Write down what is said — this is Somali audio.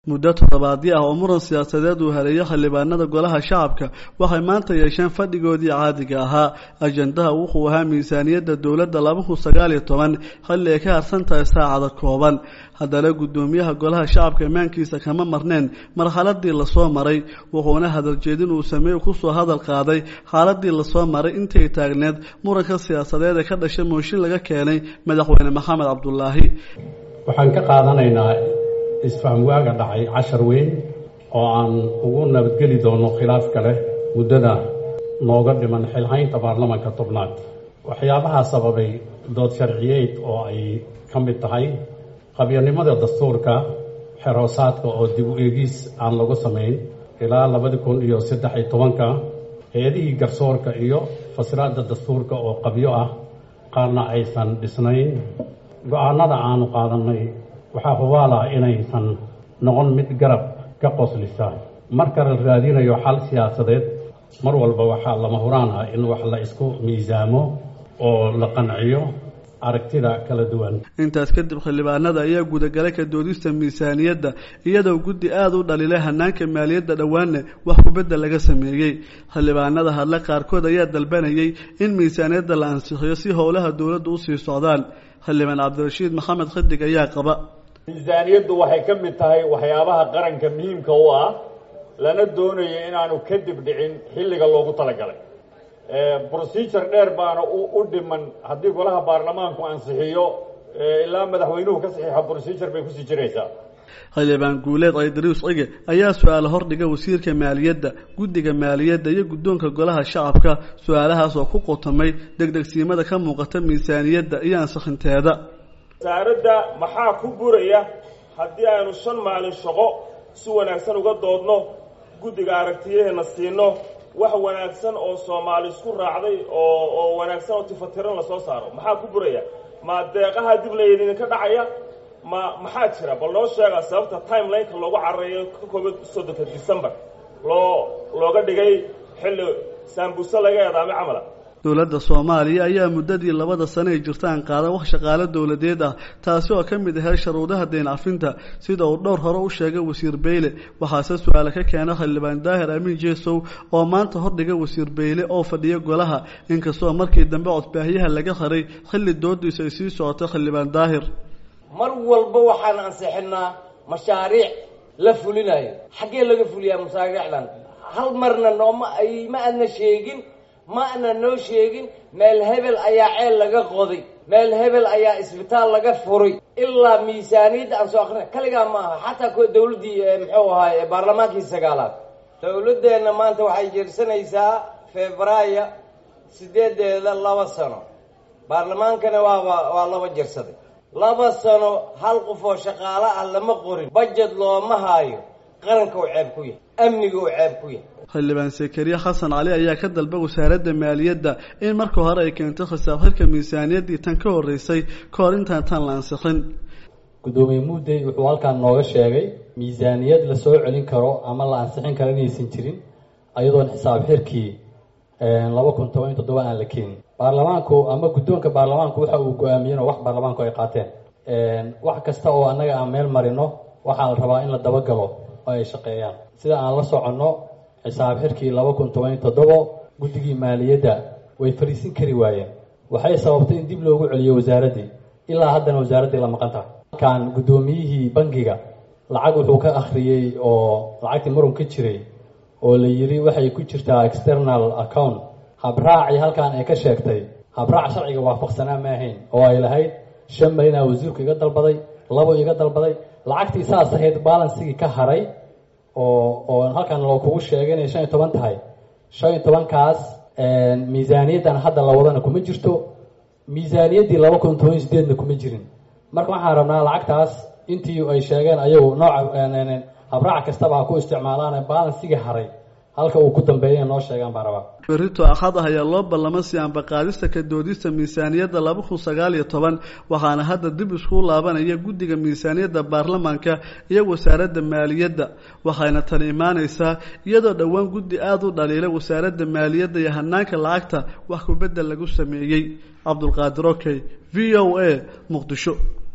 muddo toddobaadyo ah oo muran siyaasadeed uu haleeyo xildhibaanada golaha shacabka waxay maanta yeesheen fadhigoodii caadiga ahaa ajandaha wuxuu ahaa miisaaniyadda dowladda laba kun sagaal iyo toban xilli ay ka harsan tahay saacada kooban haddana guddoomiyaha golaha shacabka imaankiisa kama marneen marxaladii lasoo maray wuxuuna hadaljeedin uu sameey kusoo hadal qaaday xaaladii lasoo maray intay taagneed muranka siyaasadeed ee ka dhashay mooshin laga keenay madaxweyne maxamed cabdulaahi waxaan ka qaadanaynaa isfaham waaga dhacay cashar weyn oo aan ugu nabadgeli doono khilaaf kale muddada nooga dhiman xilhaynta baarlamanka tobnaad waxyaabahaa sababay dood sharciyeed oo ay ka mid tahay qabyarnimada dastuurka xeroosaadka oo dib u eegis aan lagu samayn ilaa labadi kun iyo saddex iyo tobanka eedihii garsoorka iyo fasiraadda dastuurka oo qabyo ah qaarna aysan dhisnayn go-aanada aanu qaadanay waxaa hubaala inaysan noqon mid garab ka qoslisa marka la raadinayo xal siyaasadeed mar walba waxaa lama huraan ah in wax la isku miisaamo oo la qanciyo aragtida kala duwan intaas kadib xildhibaanada ayaa gudagalay ka doodista miisaaniyadda iyadoo guddi aada u dhalilay hanaanka maaliyadda dhowaanna wax kubedda laga sameeyey xildhibaanada hadle qaarkood ayaa dalbanayay in miisaaniyadda la ansixiyo si howlaha dowladda usii socdaan xildhibaan cabdirashiid maxamed xidig ayaa qaba miisaaniyaddu waxay ka mid tahay waxyaabaha qaranka muhiimka u ah lana doonayo inaanu kadib dhicin xilliga loogu talagalay procedure dheer baana u dhiman haddii golaha baarlamaanku ansixiyo ilaa madaxweynuhu ka saxiixa procedure bay kusii jiraysaa xildhibaan guuleed aydarius cige ayaa su-aale hordhiga wasiirka maaliyadda guddiga maaliyadda iyo guddoonka golaha shacabka su-aalahaas oo ku qotomay degdegsiimada ka muuqata miisaaniyadda iyo ansixinteeda wasaaradda maxaa ku buraya haddii aynu shan maalin shaqo si wanaagsan uga doodno guddiga aragtiyaheena siino wax wanaagsan oo soomaali isku raacday oo oo wanaagsan oo tifatiran lasoo saaro maxaa ku buraya ma deeqaha dib laydinka dhacaya ma maxaa jira bal noo sheega sababta timelineka loogu carareeyo ka kooba soddonka december loo looga dhigay xilli saambuse laga eedaamay camala dowladda soomaaliya ayaa muddadii labada sane ay jirtaan qaadan wax shaqaalo dowladeed ah taasi oo ka mid ahay sharuudaha deen cafinta sida uu dhowr hore u sheegay wasiir beyle waxaase su-aale ka keena xildhibaan daahir amiin jeesow oo maanta hordhiga wasiir beyle oo fadhiya golaha inkastoo markii dambe codbaahyaha laga haray xilli doodiisa ay sii socotay xildhibaan daahir mar walba waxaan ansixinaa mashaariic la fulinayo xaggee laga fuliyaa mashaariicdan hal marna nooma ay ma adna sheegin ma ana noo sheegin meel hebel ayaa ceel laga qoday meel hebel ayaa isbitaal laga furay ilaa miisaaniyadda aan soo akrina kaligaa ma aha xataa kuwa dawladdii muxuu ahaay baarlamaankii sagaalaad dawladdeenna maanta waxay jeersanaysaa februaayo sideedeeda laba sano baarlamaankana waaba waa laba jirsaday laba sano hal qof oo shaqaalo ah lama qorin bajet looma haayo qaranka uu ceeb ku yahay amniga uu ceeb ku yahay xildhibaan sekeriye xasan cali ayaa ka dalba wasaaradda maaliyadda in marka hore ay keento khisaab xirka miisaaniyaddii tan ka horreysay ka hor intaan tan la ansixin guddoomiye muudey wuxuu halkaan nooga sheegay miisaaniyad la soo celin karo ama la ansixin karo inaysan jirin ayadoon xisaab xirkii laba kun toban iyo toddoba aan la keenin baarlamaanku ama guddoonka baarlamaanku waxa uu go-aamiyeen oo wax baarlamaanku ay qaateen wax kasta oo annaga aan meel marino waxaa la rabaa in la dabagalo oo ay shaqeeyaan sida aan la soconno xisaab xirkii laba kun toban iyo toddobo guddigii maaliyadda way fariisin kari waayeen waxay sababtay in dib loogu celiyo wasaaraddii ilaa haddana wasaaraddii la maqan tahay halkaan guddoomiyihii bangiga lacag wuxuu ka akhriyey oo lacagtii marun ka jiray oo la yidhi waxay ku jirtaa external account habraaci halkaan ay ka sheegtay habraac sharciga waafaqsanaa ma ahayn oo ay lahayd shan malinaa wasiirku iga dalbaday labo iga dalbaday lacagtii saas ahayd balansigii ka haray oo oo halkaan loo kugu sheegay inay shan iyo toban tahay shan iyo tobankaas miisaaniyaddan hadda la wadana kuma jirto miisaaniyaddii laba kun toban iyo sideedna kuma jirin marka waxaan rabnaa lacagtaas intii ay sheegeen ayagu nooca habraac kastaba ha ku isticmaalaan balansigii haray halka uu ku dambeeya noo sheegaan baa rabaa berito axad ah ayaa loo ballama si aanbaqaadista ka doodista miisaaniyadda laba kun sagaal iyo toban waxaana hadda dib isku laabanaya guddiga miisaaniyadda baarlamaanka iyo wasaaradda maaliyadda waxayna tani imaanaysaa iyadoo dhowaan guddi aada u dhaliilay wasaaradda maaliyadda iyo hanaanka lacagta wax kubedel lagu sameeyey cabdulqaadir okey v o a muqdisho